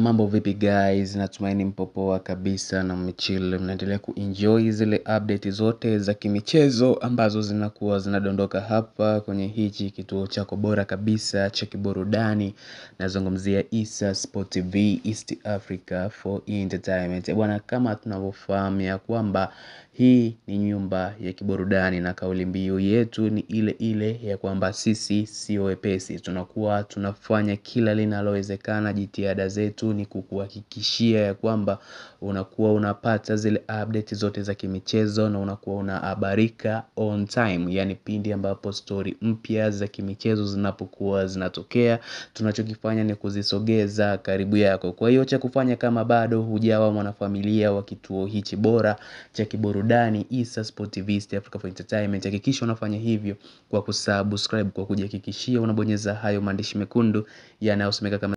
Mambo vipi guys, natumaini mpo poa kabisa na mmechill, mnaendelea kuenjoy zile update zote za kimichezo ambazo zinakuwa zinadondoka hapa kwenye hichi kituo chako bora kabisa cha kiburudani. Nazungumzia Issa Sport TV East Africa for Entertainment. Bwana, kama tunavyofahamu ya kwamba hii ni nyumba ya kiburudani na kauli mbiu yetu ni ile ile ya kwamba sisi sio wepesi. Tunakuwa tunafanya kila linalowezekana, jitihada zetu ni kukuhakikishia ya kwamba unakuwa unapata zile update zote za kimichezo na unakuwa unahabarika on time. Yaani pindi ambapo story mpya za kimichezo zinapokuwa zinatokea, tunachokifanya ni kuzisogeza karibu yako. Kwa hiyo cha kufanya kama bado hujawa mwanafamilia wa kituo hichi bora cha kiburudani Issa Sport TV East Africa for Entertainment, hakikisha unafanya hivyo kwa kusubscribe, kwa kujihakikishia unabonyeza hayo maandishi mekundu yanayosomeka kama